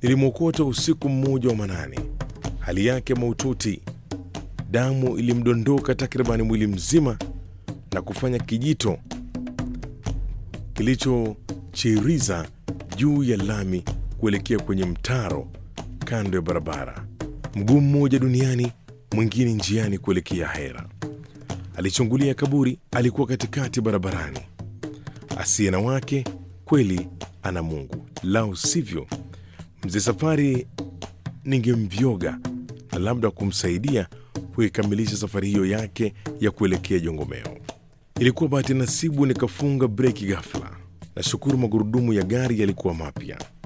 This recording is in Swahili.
Nilimwokota usiku mmoja wa manane, hali yake mahututi. Damu ilimdondoka takribani mwili mzima na kufanya kijito kilichochiriza juu ya lami kuelekea kwenye mtaro kando ya barabara, mguu mmoja duniani, mwingine njiani kuelekea Hera. Alichungulia kaburi, alikuwa katikati barabarani. Asiye na wake kweli ana Mungu, lau sivyo mzee Safari ningemvyoga na labda kumsaidia kuikamilisha safari hiyo yake ya kuelekea Jongomeo. Ilikuwa bahati nasibu nikafunga breki ghafla. Nashukuru magurudumu ya gari yalikuwa mapya.